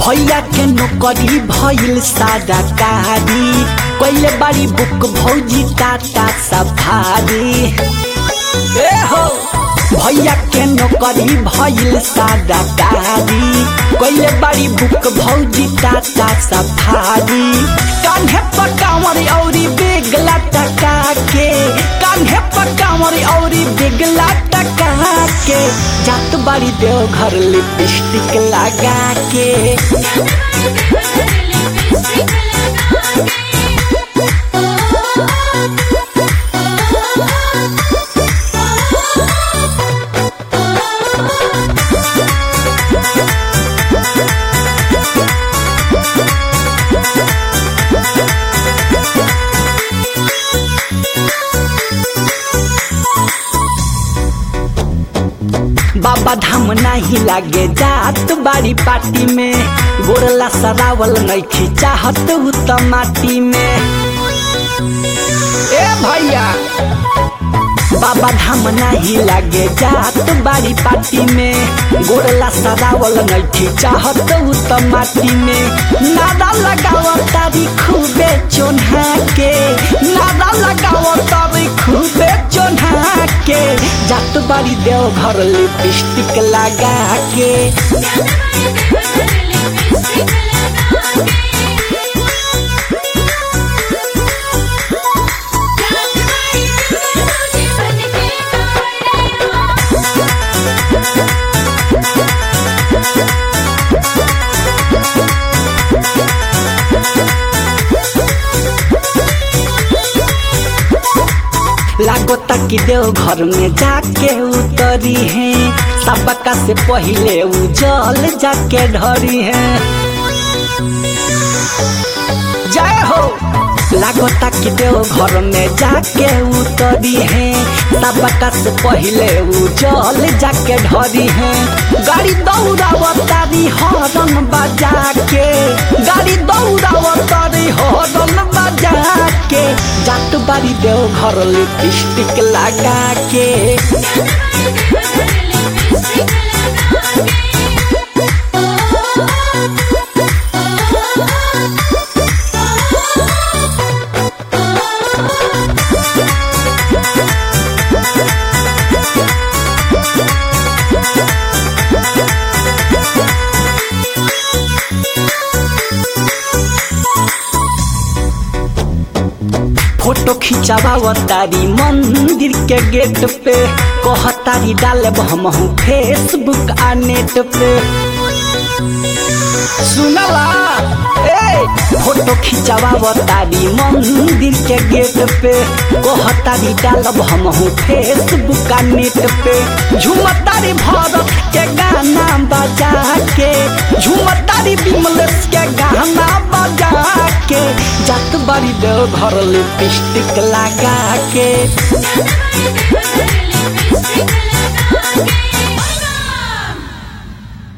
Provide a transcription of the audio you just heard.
भैया के नौकरी भइल सादा कारी कैले बारी बुक भौजी टाटा सफारी ए हो भैया के नौकरी भइल सादा कारी कैले बारी बुक भौजी टाटा सफारी कान्हे पकावरी औरी बेगला टका के कान्हे पकावरी औरी बेगला टका के जात बारी देव घर लिपस्टिक लगा के बाबा धाम नहीं लागे जात बारी पार्टी में गोरला सरावल नहीं चाहत हूँ त माटी में ए भैया बाबा धाम नहीं लागे जात बारी पार्टी में गोरला सरावल नहीं चाहत हूँ त माटी में नादा लगाव तारी खूबे चोन्हा के नादा लगाव तारी खूबे चोन्हा के जात बारी देव घर लिपस्टिक लगा के लागोता कि देव घर में जाके उतरी है सबका से पहले उजल जाके ढरी है जय हो लागोता कि देव घर में जाके उतरी है सबका से पहले उजल जाके ढरी है गाड़ी दौड़ावतारी हॉर्न बजा के गाड़ी दौड़ावतारी हॉर्न बजा के जात बारी देव घर लिपस्टिक लगा के फोटो खिंचावा तारी मंदिर के गेट पे कहतारी डाले हम फेसबुक आ नेट पे सुनला ए फोटो खिंचावा तारी मंदिर के गेट पे कहतारी डालब हम फेसबुक आ नेट पे झुमतारी भरत के गाना बजा के झुमतारी विमलेश के गाना बजा के जात बारी देव घर लिपस्टिक लगा के लिपस्टिक लगा के